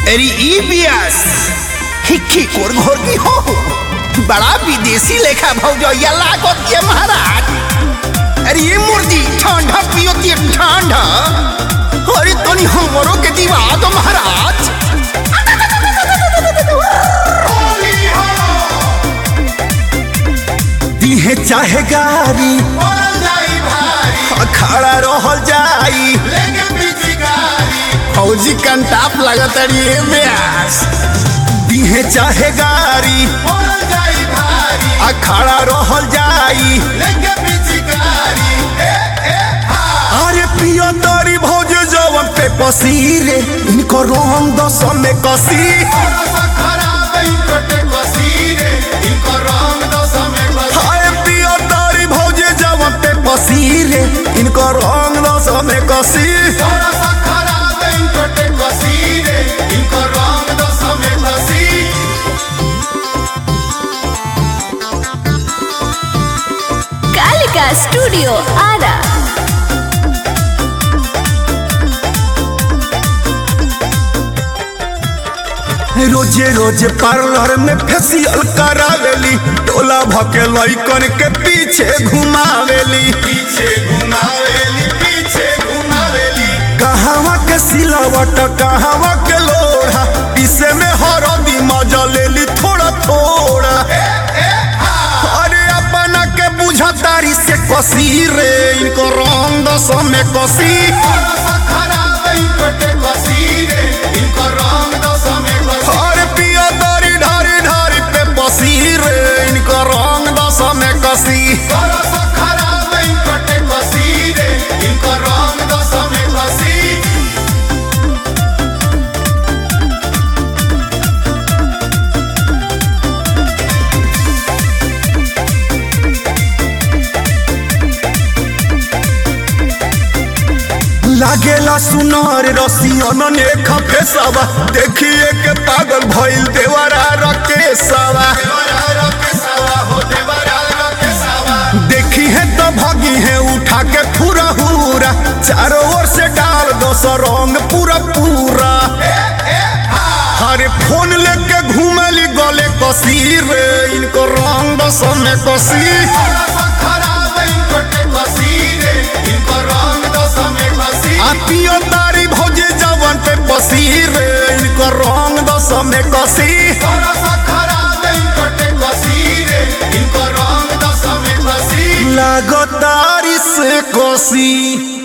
अरे ई बियास हिक्की कोर घोर की हो बड़ा विदेशी लेखा भौजैया लागत ये महाराज अरे ये मुर्गी ठंडा पियो ते ठंडा अरे तनी हमरो के दिवा दो महाराज दिहे चाहे गारी खड़ा रहल जाई फौजी कंटाप लगत अरे ये बियास दिहे चाहे गारी खड़ा रहल जाई अरे पियो तरी भौज जवन पे पसीरे इनको रंग दस में कसी हाय पियो तरी भौज जवन पे पसीरे इनको रंग दस में कसी कालिका स्टूडियो आरा रोजे रोजे पार्लर में फेसियल करावेली टोला भके लइकन के पीछे घुमावेली पीछे घुमावेली पीछे घुमावेली कहवा के सिलावट कहवा के लोढ़ा पीसे में हरदी मजा लेली थोड़ा थोड़ा अरे अपना के बुझतारी से कसी रे इनको रंग दस में कसी अरे पिया दारी ढारी ढारी पे बसी रे इनको रंग दस में कसी लागेला सुनार रसियन ने खफेसवा देखिए के पागल भइल देवरा रकेसवा देखी है तो भगी है उठा के पूरा हुरा चारों ओर से डाल दो सौ रंग पूरा पूरा हरे फोन लेके घूमली गले कसी रे इनको रंग दस में कसी आतियो तारी भौजी जवन पे बसी रे इनको रंग दस में कसी लागो तारी से कसी